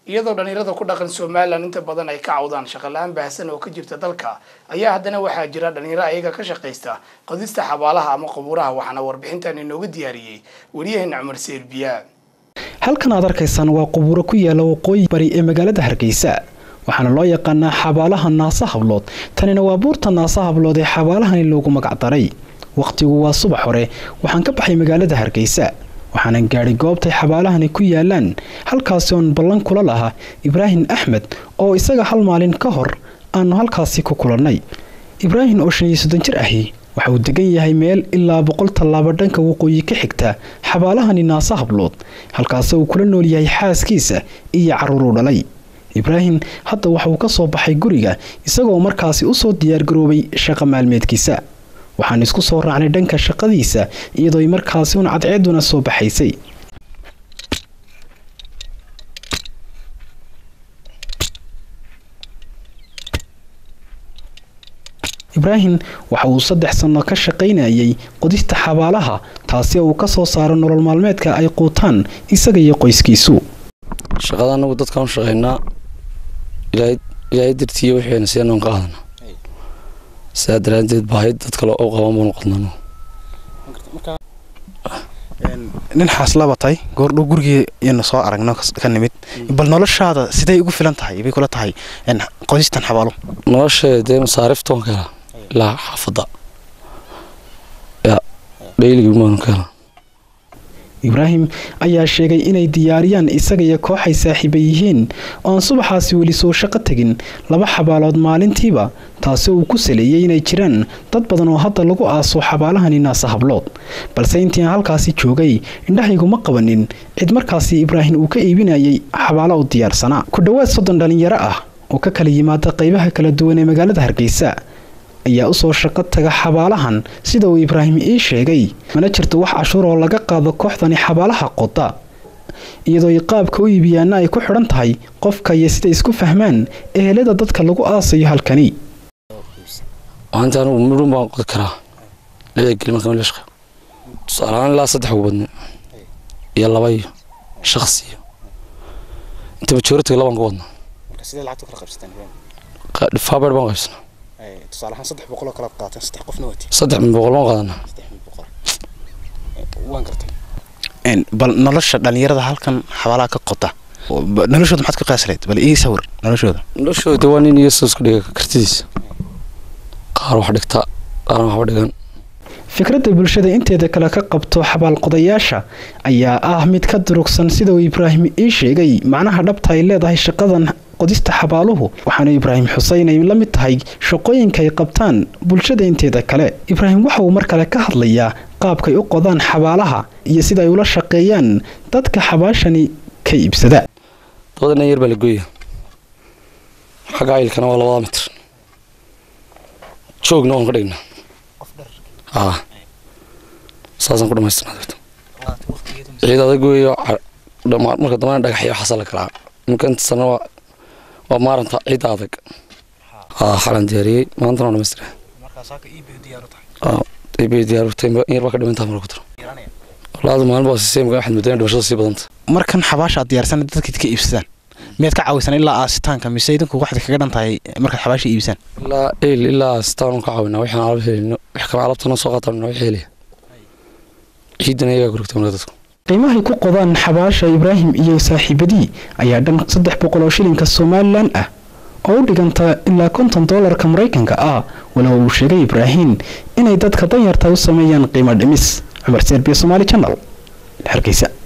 iyadoo dhalinyarada ku dhaqan somalilan inta badan ay ka cawdaan shaqola-aan baahsan oo ka jirta dalka ayaa haddana waxaa jira dhalinyaro ayaga ka shaqaysta qodista xabaalaha ama qabuuraha waxaana warbixintan inooga diyaariyey wariyaheena cumar seerbiya halkan aad arkaysaan waa qubuuro ku yaala waqooyi bari ee magaalada hargeysa waxaana loo yaqaanaa xabaalaha naasa hablood tanina waa buurta naasa hablood ee xabaalahani loogu magacdaray wakhtigu waa subax hore waxaan ka baxay magaalada hargeysa waxaanan gaadhay goobtay xabaalahani ku yaalaan halkaasi oon ballan kula lahaa ibraahim axmed oo isaga hal maalin ka hor aanu halkaasi ku kulannay ibraahim oo shan iyo soddon jir ahi waxa uu degan yahay meel ilaa boqol tallaabo dhanka waqooyi ka xigta xabaalahani naasa hablood halkaasi uu kula nool yahay xaaskiisa iyo carruuruu dhalay ibraahim hadda waxa uu ka soo baxay guriga isagoo markaasi usoo diyaargaroobay shaqa maalmeedkiisa waxaan isku soo raacnay dhanka shaqadiisa iyadoo markaasi un cadceeduna soo baxaysay ibraahim waxa uu saddex sanno ka shaqaynayay qodista xabaalaha taasi oo uu ka soo saaro nolol maalmeedka ay quutaan isaga iyo qoyskiisu shaqada anagu dadkaan u shaqaynaa ilaahay dartiiyo wixayna sianoon qaadana sidaa daraanteed baahay dad kale u qaban baanu qadnano nin xaaslaba tahay goordhow gurigii iyanu soo aragno ka nimid bal noloshaada siday ugu filan tahay bay kula tahay qodistan xabaalo nolosheeda dee masaariftoon ka hela ilaa xaafadda ya dhayligii maanu ka hela ibraahim ayaa sheegay inay diyaariyaan isaga iyo koox ay saaxiiba yihiin oo aan subaxaasi weli soo shaqo tegin laba xabaalood maalintiiba taasi uu ku saleeyey inay jiraan dad badan oo hadda lagu aaso xabaalahani naasa hablood balse intii aan halkaasi joogay indhahayguma qabanin cid markaasi ibraahim uu ka iibinayay xabaalo u diyaarsanaa ku dhowaad soddon dhallinyaro ah oo ka kala yimaada qaybaha kala duwan ee magaalada hargeysa ayaa usoo shaqo taga xabaalahan sida uu ibraahim ii sheegay mana jirto wax cashuur oo laga qaado kooxdani xabaalaha qoda iyadoo ay qaabka u iibiyaana ay ku xidhan tahay qofka iyo siday isku fahmaan ehelada dadka lagu aasayo halkani maanta anugu midhun baan qodi karaa lixda geli markaan la shaqeeyo tusaalehaan ilaa saddex ugu badne iyo laba iyo shakhsi iyo inta majoritiga labaan ku wadnaa dhifaabeer baan qaybsanaa saddex boqoloo kala qaateen saddex qofna waati saddex min boqol baan qaadanaa waan gartay bal nolosha dhalinyarada halkan xabaalaha ka qota noloshooda maxaad ka qiyaasleed bal ii sawir noloshooda noloshooda waa nin iyo isku dhiga kartidiisa qaar wax dhigta qaarna waxba dhigan fikradda bulshada inteeda kale ka qabto xabaalqodayaasha ayaa ah mid ka durugsan sida uu ibraahim ii sheegay macnaha dhabta ay leedahay shaqadan qodista xabaaluhu waxaana ibraahim xuseyn ay la mid tahay shaqooyinka ay qabtaan bulshada inteeda kale ibraahim waxa uu mar kale ka hadlayaa qaabkay u qodaan xabaalaha iyo sida ay ula shaqeeyaan dadka xabaashani ka iibsada dabadana yar baa la gooya xagga ayilkana waa labada mitir joogna waan ka dhignaa aa saasaan ku dhamaystirnaa ciid adag weeyo marka dambana dhagaxyo waxaasa la kalaa imika inta sana waa waa maaranta ciidda adag aa xalan diyaariyey maantana waa dhamaystira iibay diyaarutay in yar baa ka dhimantaa mara ku daro walaadu maalin baa sisay maga waxaad moodana dhimashada sii badanta markan xabaasha aad diyaarsan dadka ka iibsadaan miyaad ka caawisan ilaa aasitaanka mise idinku waxaad kaga dhan tahay markaad xabaasha iibsaan ilaa el ilaa aasitaanu ka caawinaa waxaan alab helino wax kale alabtana soo qaataan wax helaya ciidana iyagaa gurugta marka dadku qiimahay ku qodaan xabaasha ibraahim iyo saaxiibadii ayaa dhan saddex boqol oo shilinka somalilan ah oo u dhiganta ilaa konton doolarka maraykanka ah walow uu sheegay ibraahim inay dadka danyarta u sameeyaan qiimo dhimis cumar serbiya somaali janal hargeysa